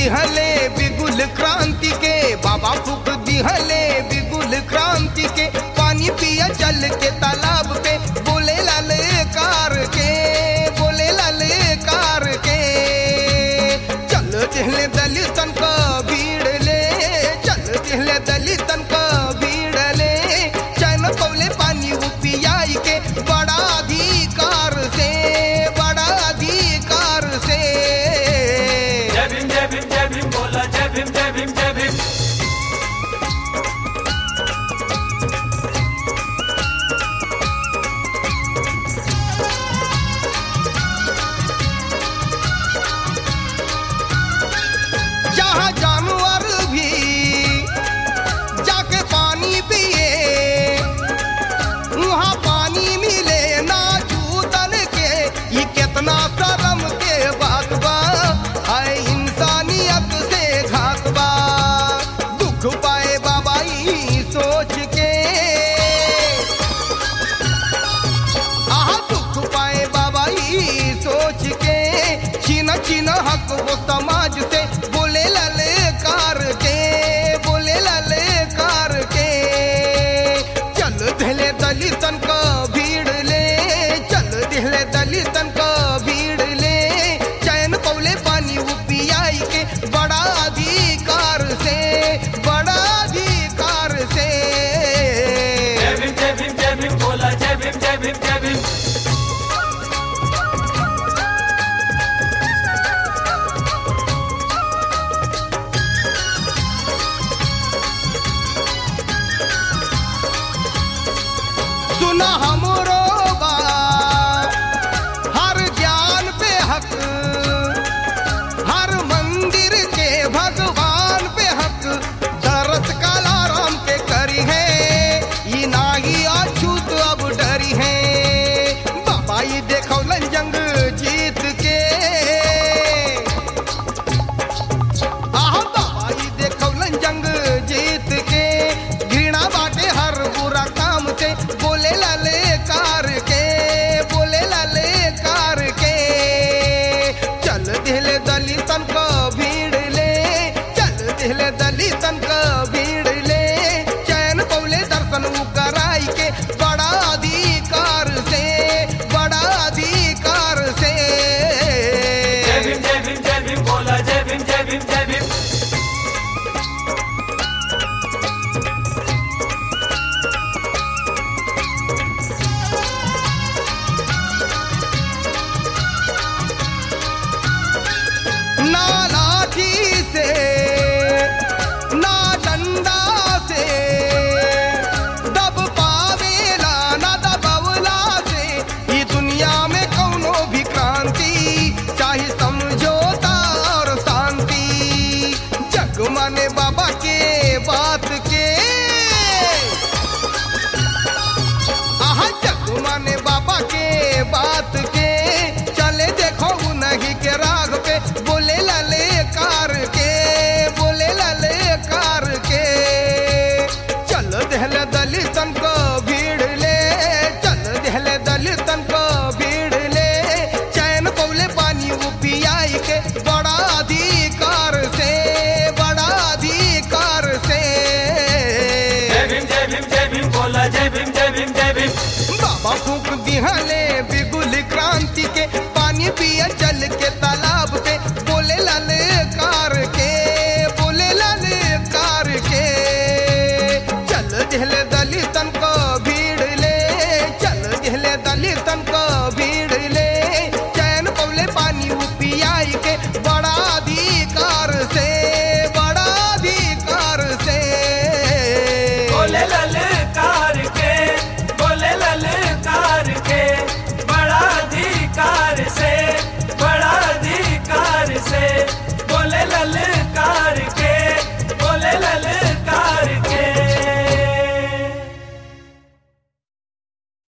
दिहले बिगुल क्रांति के बाबा फूक दिहले बिगुल क्रांति के पानी पिया जल के तालाब पे बोले लाल कार के बोले लाल कार के चल दिहले दलितन का भीड़ ले चल दिहले दलितन का भीड़ ले चैन पौले पानी वो पियाई के बड़ा अधिकार से बड़ा अधिकार से जय भीम जय भीम जय भीम बोला जय भीम जय भीम जय भीम जहाँ जानवर भी जाके पानी पिए वहाँ पानी मिले ना जूतन के ये कितना शर्म के बात बा है इंसानियत से घात बा दुख पाए बाबा ई सोच के आहा दुख पाए बाबा ई सोच के छीन छीन हक वो समाज से बोले लले कार के बोले लले कार के चल दिले दलितन का भीड़ ले चल दिले दलितन का भीड़ ले चैन पौले पानी वो पियाई के बड़ा अधिकार से बड़ा अधिकार से जय भीम जय भीम जय भीम बोला जय भीम जय भीम जय भीम सुना हमरो बा हर ज्ञान पे हक हर मंदिर के भगवान पे हक दरस काला राम के करी है ये नागी अछूत अब डरी है बाबा ये देखो जंग जीत के आहा बाबा ये देखो जंग जीत के घृणा बाटे हर बुरा काम से बोले लाले कार के बोले लाले कार के चल दिले दलितन का भीड़ ले चल दिले दलितन का भीड़ ले चैन पौले दर्शन उ कराई के बड़ा अधिकार से बड़ा अधिकार से जय भीम जय भीम जय भीम बोला जय भीम जय भीम जय भीम ना लाठी से ना डंडा से दब पावेला ना दबवला से ये दुनिया में कौनो भी क्रांति चाहे समझौता और शांति जग माने बाबा के बात के आहा जग माने बाबा के बात के चले देखो उन्हीं के राग पे बोले लाले कार के बोले लाले कार के चल दहल दलितन को भीड़ ले चल दहल दलितन को भीड़ ले चैन पौले पानी वो पियाई के बड़ा अधिकार से बड़ा अधिकार से जय भीम जय भीम जय भीम बोला जय भीम जय भीम जय भीम बाबा फूक दिहले बिगुल क्रांति के पानी पिया जल के तालाब पे बोले लाल कार के बोले लाल कार के चल दिहले दलितन